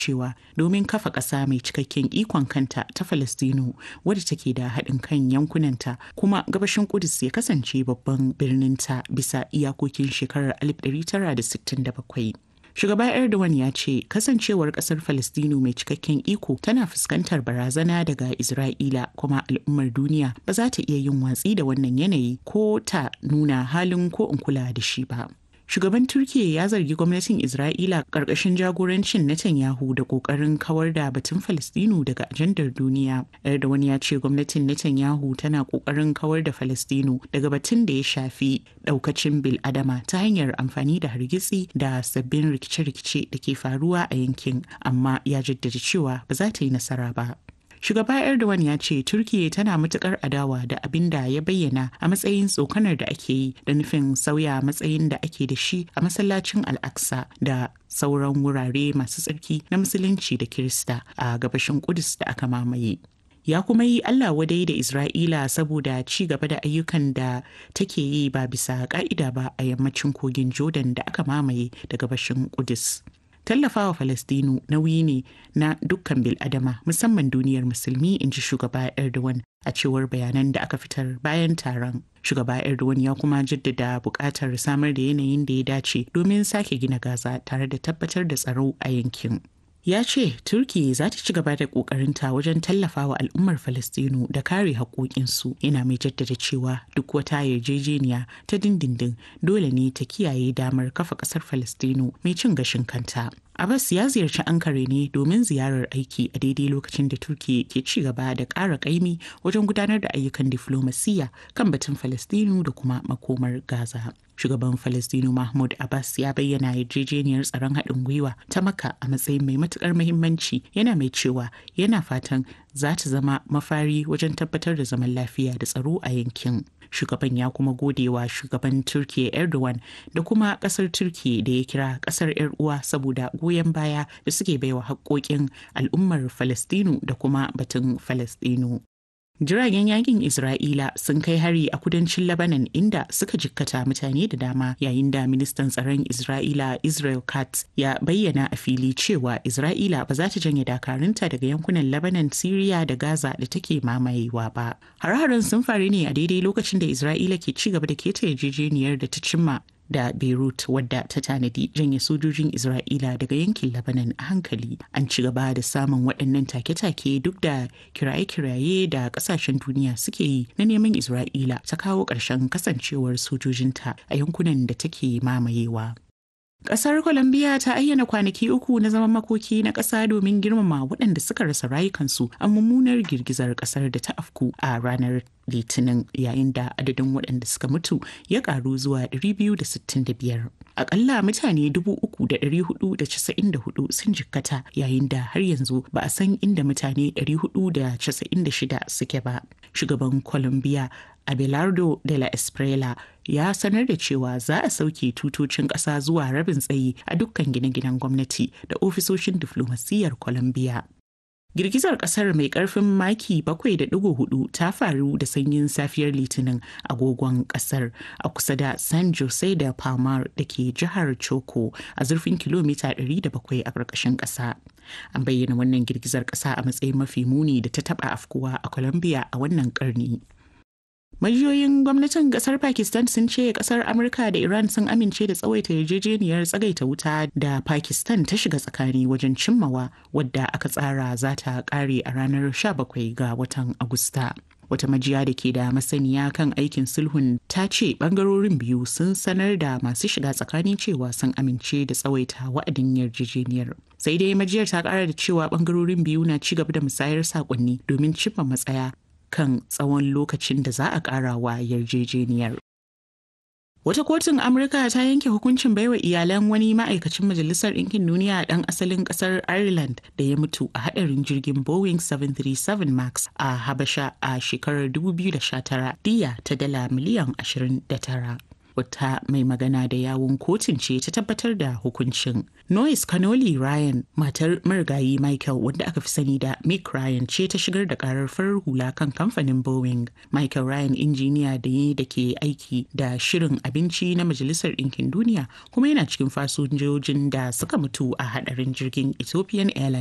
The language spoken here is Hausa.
cewa domin kafa ƙasa mai cikakken ikon kanta ta Falastinu wadda take da haɗin kan yankunanta kuma gabashin Kudus ya kasance babban birninta bisa iyakokin shekarar 1967. Shugaba Erdogan ya ce kasancewar kasar Falastinu mai cikakken iko tana fuskantar barazana daga Isra'ila kuma al'ummar duniya ba za ta iya yin watsi da wannan yanayi ko ta nuna halin ko in kula da shi ba. Shugaban Turkiyya ya zargi gwamnatin Isra'ila ƙarƙashin jagorancin Netanyahu da ƙoƙarin kawar da batun Falastinu daga ajandar duniya. Erdogan ya ce gwamnatin Netanyahu tana ƙoƙarin kawar da Falastinu daga batun da ya shafi ɗaukacin bil'adama ta hanyar amfani da hargitsi da sabbin rikice-rikice da ke faruwa a yankin, amma ya jaddada cewa ba za ta yi nasara ba. Shugaba Erdogan ya ce Turkiyya tana matukar adawa da abin da ya bayyana a matsayin tsokanar da ake yi da nufin sauya matsayin da ake da shi a masallacin Al-Aqsa da sauran wurare masu tsarki na Musulunci da Kirista a gabashin Kudus da aka mamaye. ya kuma yi Allah wadai da Isra'ila saboda ci gaba da ayyukan da take yi ba bisa ka'ida ba a yammacin kogin Jordan da aka mamaye da gabashin Kudus. tallafawa Falastinu nauyi ne na dukkan bil'adama musamman duniyar musulmi in ji shugaba Erdogan a cewar bayanan da aka fitar bayan taron. Shugaba Erdogan ya kuma jaddada buƙatar samar da yanayin da ya dace domin sake gina Gaza tare da tabbatar da tsaro a yankin. ya ce turki za ta ci gaba da kokarinta wajen tallafawa al'ummar falastinu da kare haƙoƙinsu yana mai jaddada cewa duk wata yarjejeniya ta dindindin dole ne ta kiyaye damar kafa ƙasar falastinu mai cin gashin kanta Abbas ya ziyarci Ankara ne domin ziyarar aiki a daidai lokacin da Turki ke ci gaba da ƙara ƙaimi wajen gudanar da ayyukan diflomasiyya kan batun Falastinu da kuma makomar Gaza. Shugaban Falastinu Mahmud Abbas ya bayyana yarjejeniyar tsaron haɗin gwiwa ta maka a matsayin mai matuƙar muhimmanci yana mai cewa yana fatan za ta zama mafari wajen tabbatar da zaman lafiya da tsaro a yankin. Shugaban ya kuma gode wa shugaban Turkiya Erdogan da kuma ƙasar Turkiya da ya kira ƙasar 'yar uwa saboda goyon baya da suke baiwa haƙoƙin al'ummar Falastinu da kuma batun Falastinu. Jiragen yakin Isra'ila sun kai hari a kudancin Lebanon inda suka jikkata mutane da dama yayin da ministan tsaron Isra'ila Israel Katz ya bayyana a fili cewa Isra'ila ba za ta janye dakarunta daga yankunan Lebanon, Syria da Gaza da take mamayewa ba. Har-haren sun faru ne a daidai lokacin da Isra'ila ke ci gaba da keta yarjejeniyar da ta cimma da Beirut wadda ta tanadi janye sojojin Isra'ila daga yankin Lebanon a hankali. An ci gaba da samun waɗannan take-take duk da kiraye-kiraye da ƙasashen duniya suke yi na neman Isra'ila ta kawo ƙarshen kasancewar sojojinta a yankunan da take mamayewa. Ƙasar Colombia ta ayyana kwanaki uku na zaman makoki na ƙasa domin girmama waɗanda suka rasa rayukansu a mummunar girgizar ƙasar da ta afku a ranar Litinin yayin da adadin waɗanda suka mutu ya ƙaru zuwa 265. Aƙalla mutane 3,494 sun jikkata yayin da har yanzu ba a san inda mutane 496 suke ba. Shugaban Colombia Abelardo de la Esprela ya sanar da cewa za a sauke tutocin ƙasa zuwa rabin tsayi a dukkan gine-ginen gwamnati da ofisoshin diflomasiyyar Colombia. Girgizar kasar mai karfin maki 7.4 ta faru da sanyin safiyar litinin agogon kasar a kusa da San Jose da Palmar da ke jihar Choco a zurfin kilomita 107 a ƙarƙashin ƙasa. An bayyana wannan girgizar ƙasa a matsayin mafi muni da ta taɓa afkuwa a Colombia a wannan ƙarni. Majiyoyin gwamnatin kasar Pakistan sun ce kasar Amurka da Iran sun amince da tsawaita yarjejeniyar tsagaita wuta da Pakistan ta shiga tsakani wajen cimmawa wadda aka tsara za ta kare a ranar 17 ga watan Agusta. Wata majiya da ke da masaniya kan aikin sulhun ta ce bangarorin biyu sun sanar da masu shiga tsakani cewa sun amince da tsawaita wa'adin yarjejeniyar. Sai dai majiyar ta kara da cewa bangarorin biyu na ci gaba da musayar sakonni domin cimma matsaya kan tsawon lokacin da za a ƙara wa yarjejeniyar. Wata kotun Amurka ta yanke hukuncin baiwa iyalan wani ma'aikacin Majalisar Ɗinkin Duniya ɗan asalin ƙasar Ireland da ya mutu a haɗarin jirgin Boeing 737 Max a Habasha a shekarar 2019 diya ta dala miliyan 29. wata mai magana da yawun kotun ce ta tabbatar da hukuncin. Noyes Canoli Ryan, matar marigayi Michael wanda aka fi sani da Mick Ryan ce ta shigar da karar farar hula kan kamfanin Boeing. Michael Ryan injiniya da yi da ke aiki da shirin abinci na Majalisar Ɗinkin Duniya kuma yana cikin fasinjojin da suka mutu a hadarin jirgin Ethiopian Airlines